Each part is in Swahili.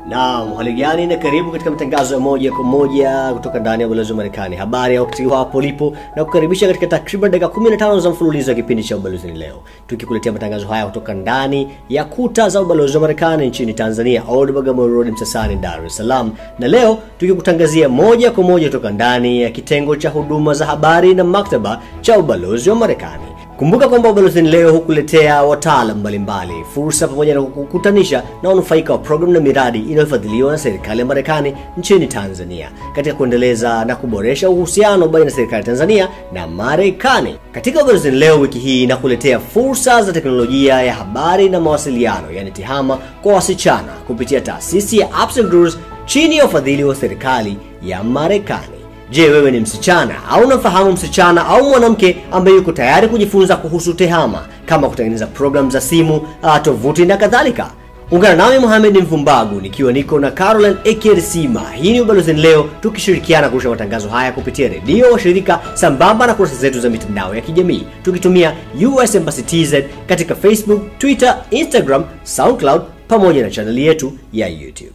Naam, hali gani na karibu katika matangazo ya moja kwa moja kutoka ndani ya ubalozi wa Marekani. Habari ya wakati hapo ulipo na kukaribisha katika takriban dakika 15 za mfululizo wa kipindi cha ubalozi leo, tukikuletea matangazo haya kutoka ndani ya kuta za ubalozi wa Marekani nchini Tanzania, Old Bagamoyo Road, Msasani, Dar es Salaam, na leo tukikutangazia moja kwa moja kutoka ndani ya kitengo cha huduma za habari na maktaba cha ubalozi wa Marekani. Kumbuka kwamba ubalozini leo hukuletea wataalam mbalimbali, fursa pamoja na kukutanisha na wanufaika wa programu na miradi inayofadhiliwa na serikali ya Marekani nchini Tanzania katika kuendeleza na kuboresha uhusiano baina ya serikali ya Tanzania na Marekani. Katika ubalozini leo wiki hii inakuletea fursa za teknolojia ya habari na mawasiliano, yani TEHAMA kwa wasichana kupitia taasisi ya Apps and Growers chini ya ufadhili wa serikali ya Marekani. Je, wewe ni msichana au unafahamu msichana au mwanamke ambaye yuko tayari kujifunza kuhusu TEHAMA kama kutengeneza programu za simu, tovuti na kadhalika? Ungana nami Mohamed Mvumbagu nikiwa niko na Caroline Ekersima. Hii ni Ubalozini Leo, tukishirikiana kurusha matangazo haya kupitia redio washirika sambamba na kurasa zetu za mitandao ya kijamii tukitumia US Embassy TZ katika Facebook, Twitter, Instagram, SoundCloud pamoja na chaneli yetu ya YouTube.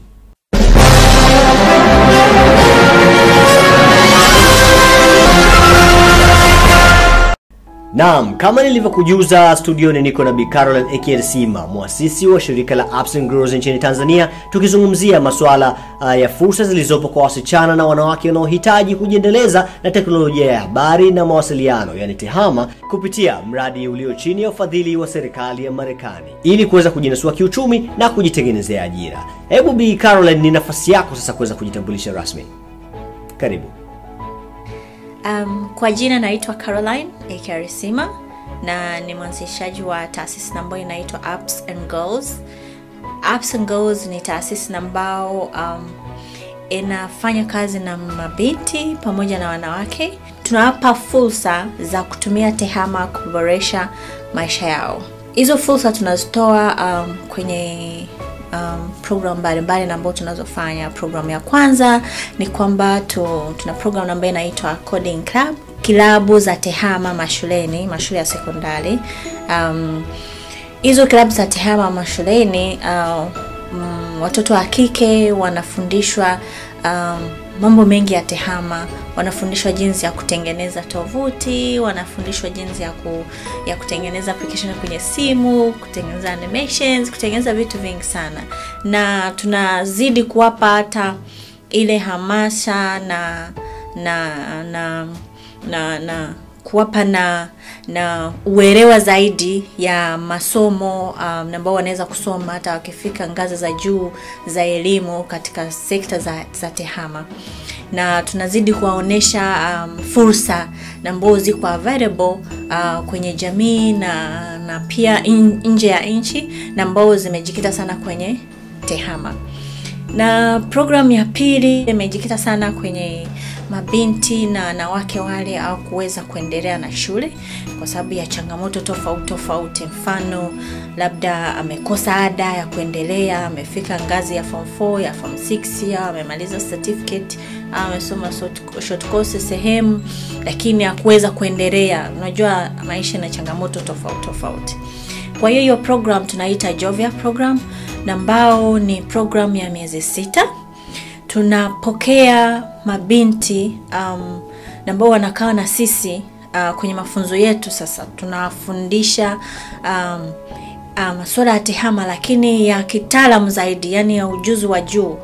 Naam, kama nilivyokujuza studioni niko na Bi Caroline Ekersima, mwasisi wa shirika la Apps and Growers nchini Tanzania, tukizungumzia masuala uh, ya fursa zilizopo kwa wasichana na wanawake wanaohitaji kujiendeleza na teknolojia ya habari na mawasiliano, yani TEHAMA, kupitia mradi ulio chini ya ufadhili wa serikali ya Marekani ili kuweza kujinasua kiuchumi na kujitengenezea ajira. Hebu Bi Caroline, ni nafasi yako sasa kuweza kujitambulisha rasmi. Karibu. Um, kwa jina naitwa Caroline Ekarisima na ni mwanzishaji wa taasisi ambayo inaitwa Apps and Goals. Apps and Goals ni taasisi ambao um, inafanya kazi na mabinti pamoja na wanawake. Tunawapa fursa za kutumia TEHAMA kuboresha maisha yao. Hizo fursa tunazitoa um, kwenye um, program mbalimbali ambayo tunazofanya. Programu ya kwanza ni kwamba tu, tuna program ambayo inaitwa Coding Club, kilabu za TEHAMA mashuleni, mashule ya sekondari. Um, hizo kilabu za TEHAMA mashuleni uh, um, watoto wa kike wanafundishwa um, mambo mengi ya TEHAMA. Wanafundishwa jinsi ya kutengeneza tovuti, wanafundishwa jinsi ya, ku, ya kutengeneza application kwenye simu, kutengeneza animations, kutengeneza vitu vingi sana, na tunazidi kuwapa hata ile hamasa na na na na, na kuwapa na na uelewa zaidi ya masomo um, ambao wanaweza kusoma hata wakifika ngazi za juu za elimu katika sekta za, za TEHAMA na tunazidi kuwaonyesha um, fursa ambao ziko available uh, kwenye jamii na na pia in, nje ya nchi na ambao zimejikita sana kwenye TEHAMA na programu ya pili imejikita sana kwenye mabinti na wanawake wale au kuweza kuendelea na shule kwa sababu ya changamoto tofauti tofauti. Mfano, labda amekosa ada ya kuendelea, amefika ngazi ya form 4 ya form 6 au amemaliza certificate au amesoma short course sehemu, lakini hakuweza kuendelea. Unajua maisha na changamoto tofauti tofauti. Kwa hiyo hiyo program tunaita Jovia program na ambao ni program ya miezi sita tunapokea mabinti um, ambao wanakaa na sisi uh, kwenye mafunzo yetu. Sasa tunawafundisha um, uh, masuala ya TEHAMA lakini ya kitaalamu zaidi, yani ya ujuzi wa juu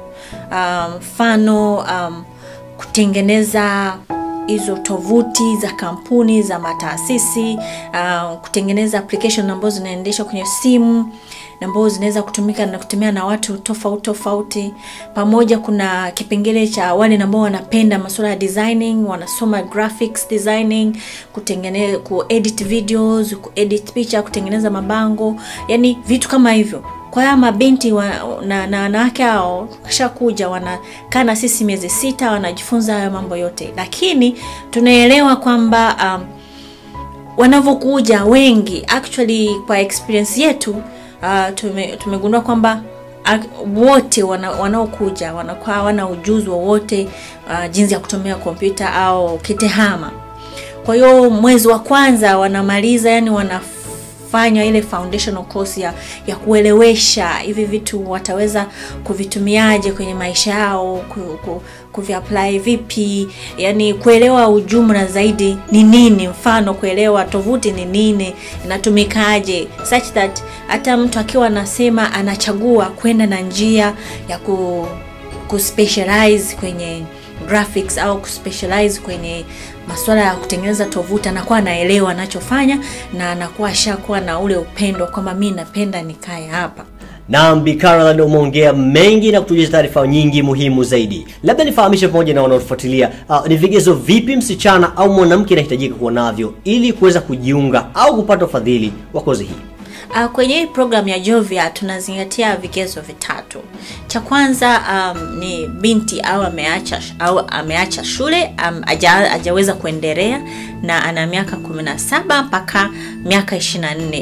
mfano um, um, kutengeneza hizo tovuti za kampuni za mataasisi uh, kutengeneza application ambazo zinaendeshwa kwenye simu ambazo zinaweza kutumika na kutumia na watu tofauti tofauti. Pamoja kuna kipengele cha wale ambao wanapenda masuala ya designing, wanasoma graphics designing, kutengeneza kuedit videos, kuedit picha, kutengeneza mabango, yani vitu kama hivyo. Kwa hiyo mabinti wa, na na wanawake hao kishakuja wanakaa na sisi miezi sita, wanajifunza hayo mambo yote, lakini tunaelewa kwamba um, wanavyokuja wengi actually kwa experience yetu uh, tume, tumegundua kwamba wote wana, wanaokuja wanakuwa hawana ujuzi wowote uh, jinsi ya kutumia kompyuta au kitehama. Kwa hiyo mwezi wa kwanza wanamaliza, yani wana kufanya ile foundational course ya, ya kuelewesha hivi vitu wataweza kuvitumiaje kwenye maisha yao ku, ku, kuviapply vipi yani kuelewa ujumla zaidi ni nini mfano kuelewa tovuti ni nini inatumikaje such that hata mtu akiwa anasema anachagua kwenda na njia ya ku, kuspecialize kwenye graphics au kuspecialize kwenye masuala ya kutengeneza tovuti anakuwa anaelewa anachofanya na anakuwa ashakuwa na ule upendo kwamba mi napenda nikae hapa Naam, Bi Caroline umeongea mengi na kutujuza taarifa nyingi muhimu zaidi. Labda nifahamishe pamoja na wanaofuatilia uh, ni vigezo vipi msichana au mwanamke anahitajika kuwa navyo ili kuweza kujiunga au kupata ufadhili wa kozi hii? Uh, kwenye hii program ya Jovia tunazingatia vigezo vitatu. Cha kwanza um, ni binti au ameacha au ameacha shule um, aja, ajaweza kuendelea na ana miaka 17 mpaka miaka 24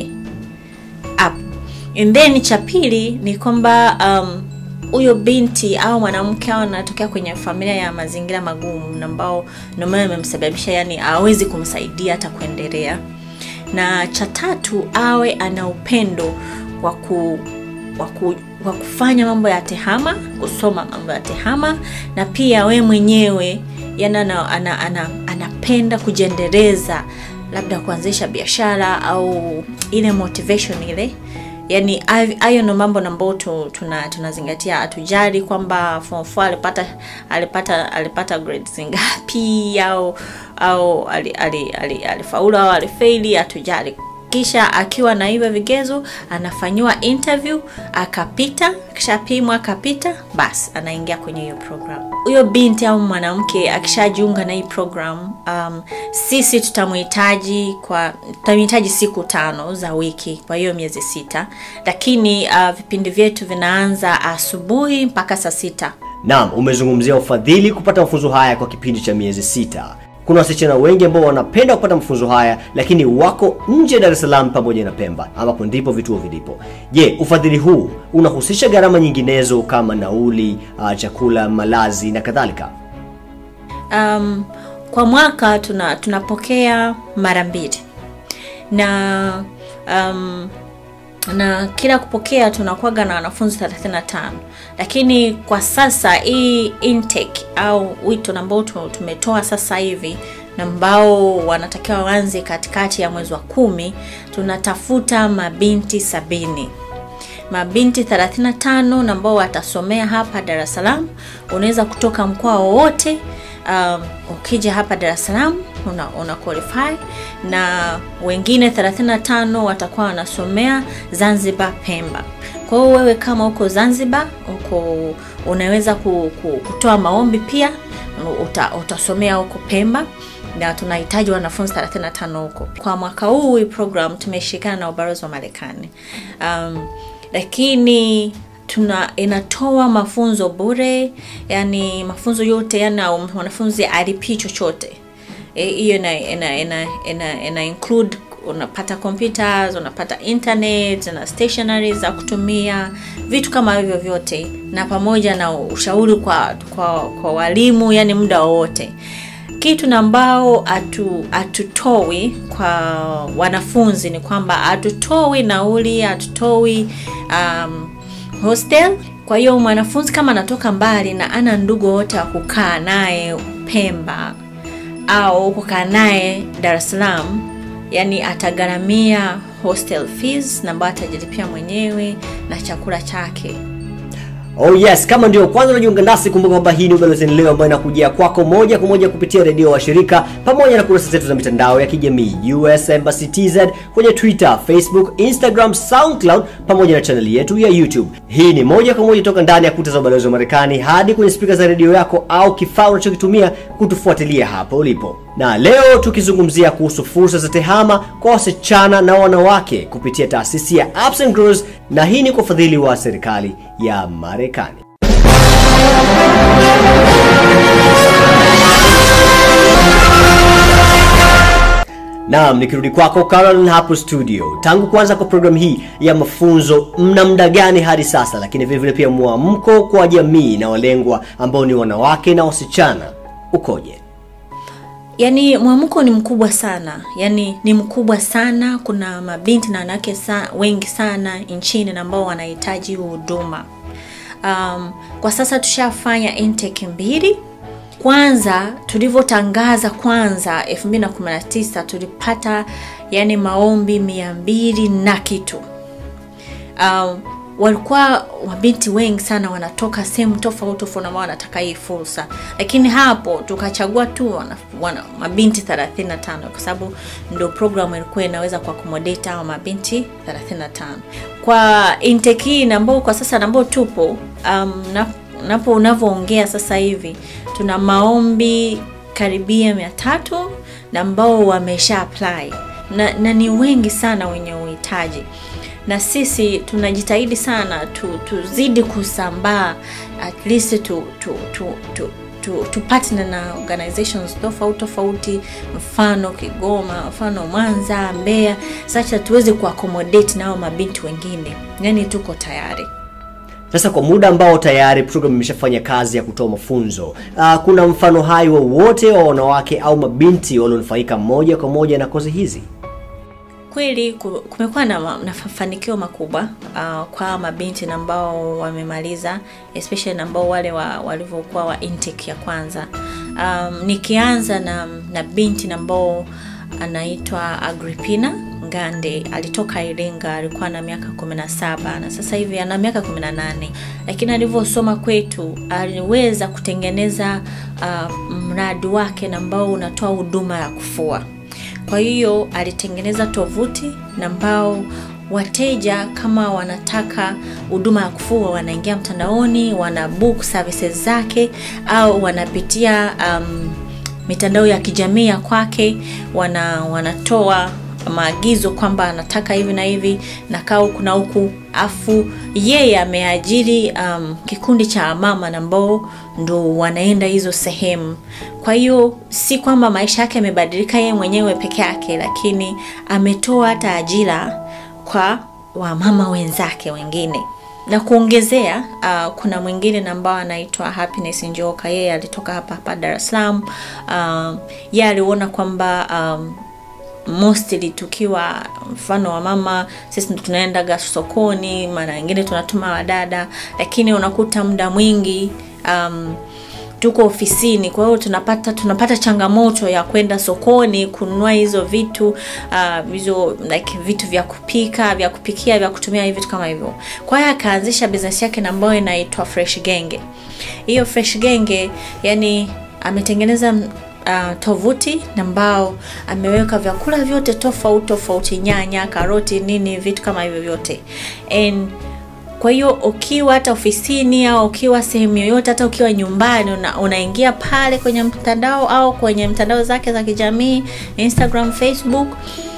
up. And then cha pili ni kwamba um, huyo binti au mwanamke au anatokea kwenye familia ya mazingira magumu na ambao ndio maana imemsababisha yani hawezi kumsaidia hata kuendelea na cha tatu awe ana upendo wa ku wa ku, wa kufanya mambo ya tehama kusoma mambo ya tehama na pia we mwenyewe yani ana, ana, ana, anapenda kujiendeleza labda kuanzisha biashara au ile motivation ile yani hayo ndo mambo ambayo tu, tuna tunazingatia hatujali kwamba form 4 alipata alipata alipata grades ngapi au au alifaulu ali, ali, ali au alifeili hatujali kisha akiwa na hivyo vigezo anafanyiwa interview akapita kishapimwa akapita basi anaingia kwenye hiyo program huyo binti au mwanamke akishajiunga na hii program um, sisi tutamhitaji kwa tutamhitaji siku tano za wiki kwa hiyo miezi sita lakini uh, vipindi vyetu vinaanza asubuhi mpaka saa sita Naam, umezungumzia ufadhili kupata mafunzo haya kwa kipindi cha miezi sita. Kuna wasichana wengi ambao wanapenda kupata mafunzo haya lakini wako nje ya Dar es Salaam pamoja na Pemba ambapo ndipo vituo vilipo. Je, ufadhili huu unahusisha gharama nyinginezo kama nauli, uh, chakula, malazi na kadhalika? um, kwa mwaka tuna tunapokea mara mbili na um, na kila kupokea tunakuwaga na wanafunzi 35 lakini kwa sasa hii intake au wito ambao tumetoa sasa hivi na ambao wanatakiwa waanze katikati ya mwezi wa kumi tunatafuta mabinti sabini mabinti 35 na ambao watasomea hapa dar es salaam unaweza kutoka mkoa wowote um, ukija hapa dar es salaam una, una qualify na wengine 35 watakuwa wanasomea zanzibar pemba kwa hiyo wewe kama uko zanzibar uko unaweza ku, ku, kutoa maombi pia uta, utasomea huko pemba na tunahitaji wanafunzi 35 huko kwa mwaka huu hii program tumeshirikiana na ubalozi wa marekani um, lakini tuna inatoa mafunzo bure yani mafunzo yote yana mwanafunzi alipii chochote hiyo e, ina, ina, ina, ina, ina include unapata computers unapata internet na stationary za kutumia vitu kama hivyo vyote na pamoja na ushauri kwa kwa, kwa walimu yani muda wowote kitu na ambao hatutoi kwa wanafunzi ni kwamba hatutoi nauli hatutoi um, hostel kwa hiyo mwanafunzi kama anatoka mbali na ana ndugu wote wa kukaa naye pemba au kukaa naye dar es salaam yani atagharamia hostel fees na ambayo atajilipia mwenyewe na chakula chake Oh yes, kama ndio kwanza unajiunga nasi, kumbuka kwamba hii ni Ubalozi Leo ambayo inakujia kwako moja kwa moja kupitia redio wa shirika pamoja na kurasa zetu za mitandao ya kijamii US Embassy TZ kwenye Twitter, Facebook, Instagram, SoundCloud pamoja na chaneli yetu ya YouTube. Hii ni moja kwa moja toka ndani ya kuta za ubalozi wa Marekani hadi kwenye spika za redio yako au kifaa unachokitumia kutufuatilia hapo ulipo. Na leo tukizungumzia kuhusu fursa za tehama kwa wasichana na wanawake kupitia taasisi ya Ups and Grows, na hii ni kwa ufadhili wa serikali ya Marekani. Naam, nikirudi kwako Caroline hapo studio. Tangu kuanza kwa programu hii ya mafunzo, mna muda gani hadi sasa, lakini vile vile pia mwamko kwa jamii na walengwa ambao ni wanawake na wasichana ukoje? yani mwamko ni mkubwa sana yani ni mkubwa sana kuna mabinti na wanawake sa, wengi sana nchini na ambao wanahitaji huduma um, kwa sasa tushafanya intake mbili kwanza tulivyotangaza kwanza 219 tulipata yani maombi mia mbili na kitu um, walikuwa mabinti wengi sana wanatoka sehemu tofauti tofauti ambao wanataka hii fursa lakini hapo tukachagua tu wana, wana, mabinti 35 kwa sababu ndio programu ilikuwa inaweza kuakomodate hao mabinti 35 kwa intake hii ambao kwa sasa ambao tupo um, na, napo unavyoongea sasa hivi tuna maombi karibia mia tatu na ambao wamesha apply na, na ni wengi sana wenye uhitaji na sisi tunajitahidi sana tu, tuzidi kusambaa at least tu, tu, tu, tu, tu, tu partner na organizations tofauti tofauti mfano kigoma mfano mwanza mbeya sacha tuweze kuaccommodate nao mabinti wengine yani tuko tayari sasa kwa muda ambao tayari program imeshafanya kazi ya kutoa mafunzo uh, kuna mfano hai wowote wa wanawake au mabinti walionufaika moja kwa moja na kozi hizi kweli ku- kumekuwa na, ma- na mafanikio makubwa uh, kwa mabinti na ambao wamemaliza especially na ambao wale wa, walivyokuwa wa intake ya kwanza um, nikianza na, na binti na ambao anaitwa agripina ngande alitoka iringa alikuwa na miaka 17 na sasa hivi ana miaka 18 lakini alivyosoma kwetu aliweza kutengeneza uh, mradi wake na ambao unatoa huduma ya kufua kwa hiyo alitengeneza tovuti na ambao wateja kama wanataka huduma ya kufua wanaingia mtandaoni wana book services zake au wanapitia um, mitandao ya kijamii ya kwake wana wanatoa maagizo kwamba anataka hivi na hivi na kaa huku na huku afu yeye ameajiri um, kikundi cha mama na ambao ndo wanaenda hizo sehemu kwa hiyo si kwamba maisha yake yamebadilika yeye mwenyewe peke yake lakini ametoa hata ajira kwa wamama wenzake wengine na kuongezea uh, kuna mwingine na ambao anaitwa happiness njoka yeye alitoka hapa hapa dar es salaam um, ye aliona kwamba um, mostly tukiwa mfano wa mama sisi ndo tunaendaga sokoni mara nyingine tunatuma wadada lakini unakuta muda mwingi um, tuko ofisini kwa hiyo tunapata tunapata changamoto ya kwenda sokoni kununua hizo vitu uh, hizo like vitu vya kupika vya kupikia vya kutumia vitu kama hivyo kwa hiyo akaanzisha business yake na ambayo inaitwa fresh genge hiyo fresh genge yani ametengeneza uh, tovuti ambao ameweka vyakula vyote tofauti tofauti nyanya karoti nini vitu kama hivyo vyote and kwa hiyo ukiwa hata ofisini au ukiwa sehemu yoyote hata ukiwa nyumbani una, unaingia pale kwenye mtandao au kwenye mtandao zake za kijamii instagram facebook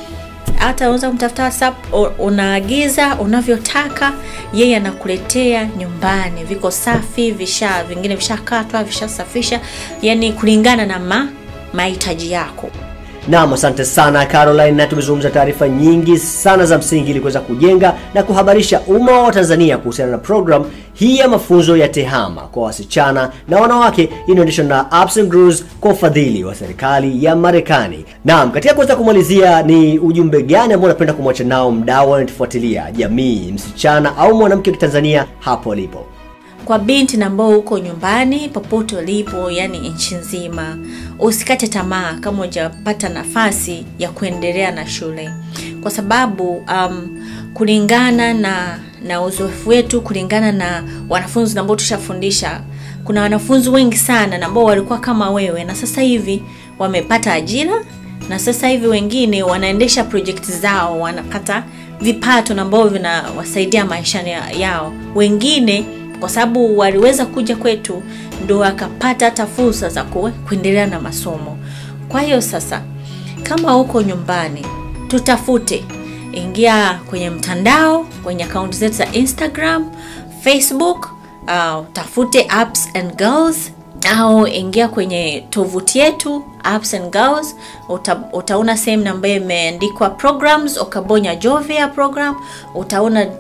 hata unaweza kumtafuta whatsapp u- unaagiza unavyotaka yeye anakuletea nyumbani viko safi visha vingine vishakatwa vishasafisha yani kulingana na ma mahitaji yako Naam, asante sana Caroline, na tumezungumza taarifa nyingi sana za msingi ili kuweza kujenga na kuhabarisha umma wa Tanzania kuhusiana na program hii ya mafunzo ya TEHAMA kwa wasichana na wanawake inayoendeshwa na Ups and Grows kwa ufadhili wa serikali ya Marekani. Naam, katika kuweza kumalizia, ni ujumbe gani ambao unapenda kumwacha nao mdau anatufuatilia, jamii, msichana au mwanamke wa Kitanzania hapo alipo? kwa binti na ambao uko nyumbani popote ulipo yani nchi nzima usikate tamaa kama hujapata nafasi ya kuendelea na shule kwa sababu um, kulingana na na uzoefu wetu kulingana na wanafunzi ambao tushafundisha kuna wanafunzi wengi sana na ambao walikuwa kama wewe na sasa hivi wamepata ajira na sasa hivi wengine wanaendesha projekti zao wanapata vipato na ambao vinawasaidia maishani ya- yao wengine kwa sababu waliweza kuja kwetu ndo wakapata hata fursa za ku- kuendelea na masomo kwa hiyo sasa kama uko nyumbani tutafute ingia kwenye mtandao kwenye akaunti zetu za instagram facebook uh, tafute apps and girls au ingia kwenye tovuti yetu apps and girls uta, utaona sehemu ambayo imeandikwa programs ukabonya jovia program utaona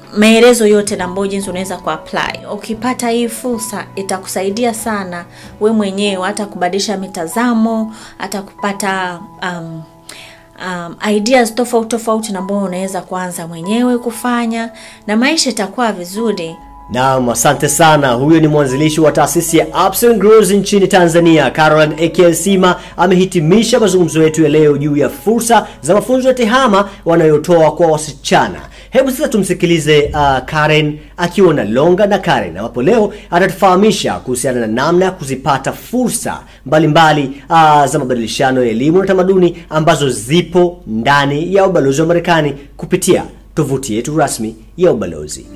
maelezo yote na ambayo jinsi unaweza kuapply ukipata hii fursa itakusaidia sana we mwenyewe hata kubadilisha mitazamo hata kupata um, um, ideas tofauti tofauti na ambayo unaweza kuanza mwenyewe kufanya na maisha itakuwa vizuri Naam, asante sana. Huyo ni mwanzilishi wa taasisi ya Ups and Grows nchini Tanzania, Caroline Ekielsima amehitimisha mazungumzo yetu ya leo juu ya fursa za mafunzo ya tehama wanayotoa kwa wasichana. Hebu sasa tumsikilize uh, Karen akiwa na Longa na Karen, ambapo leo atatufahamisha kuhusiana na namna ya kuzipata fursa mbalimbali uh, za mabadilishano ya elimu na tamaduni ambazo zipo ndani ya ubalozi wa Marekani kupitia tovuti yetu rasmi ya ubalozi.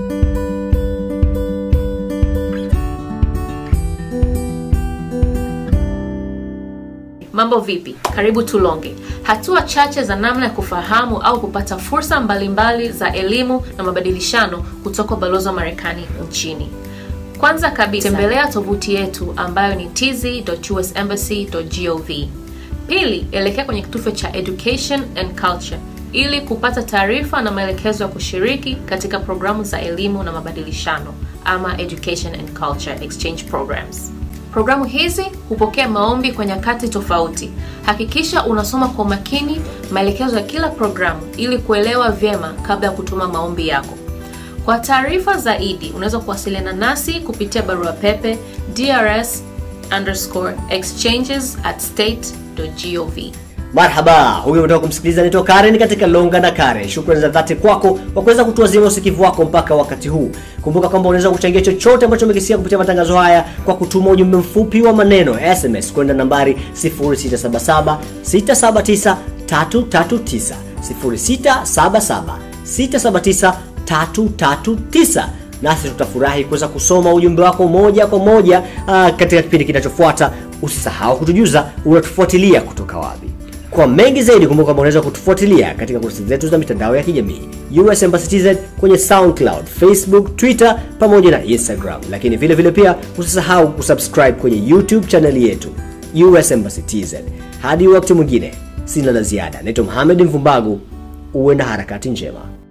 Mambo vipi? Karibu Tulonge. Hatua chache za namna ya kufahamu au kupata fursa mbalimbali za elimu na mabadilishano kutoka ubalozi wa Marekani nchini. Kwanza kabisa, tembelea tovuti yetu ambayo ni tz.usembassy.gov. Pili, elekea kwenye kitufe cha Education and Culture ili kupata taarifa na maelekezo ya kushiriki katika programu za elimu na mabadilishano ama Education and Culture Exchange Programs. Programu hizi hupokea maombi kwa nyakati tofauti. Hakikisha unasoma kwa makini maelekezo ya kila programu ili kuelewa vyema kabla ya kutuma maombi yako. Kwa taarifa zaidi, unaweza kuwasiliana nasi kupitia barua pepe drs underscore exchanges at state.gov. Marhaba, huyo umetoka kumsikiliza naitwa Karen katika Longa na Karen. Shukrani za dhati kwako kwa kuweza kutuazima usikivu wako mpaka wakati huu. Kumbuka kwamba unaweza kuchangia chochote ambacho umekisikia kupitia matangazo haya kwa kutuma ujumbe mfupi wa maneno SMS kwenda nambari 0677 679 339 0677 679 339 nasi tutafurahi kuweza kusoma ujumbe wako moja kwa moja uh, katika kipindi kinachofuata. Usisahau kutujuza unatufuatilia kutoka wapi. Kwa mengi zaidi, kumbuka kwamba unaweza kutufuatilia katika kurasa zetu za mitandao ya kijamii US Embassy TZ kwenye SoundCloud, Facebook, Twitter pamoja na Instagram, lakini vile vile pia usisahau kusubscribe kwenye YouTube chaneli yetu US Embassy TZ. Hadi wakati mwingine, sina la ziada. Naitwa Mohamed Mvumbagu, uwe na harakati njema.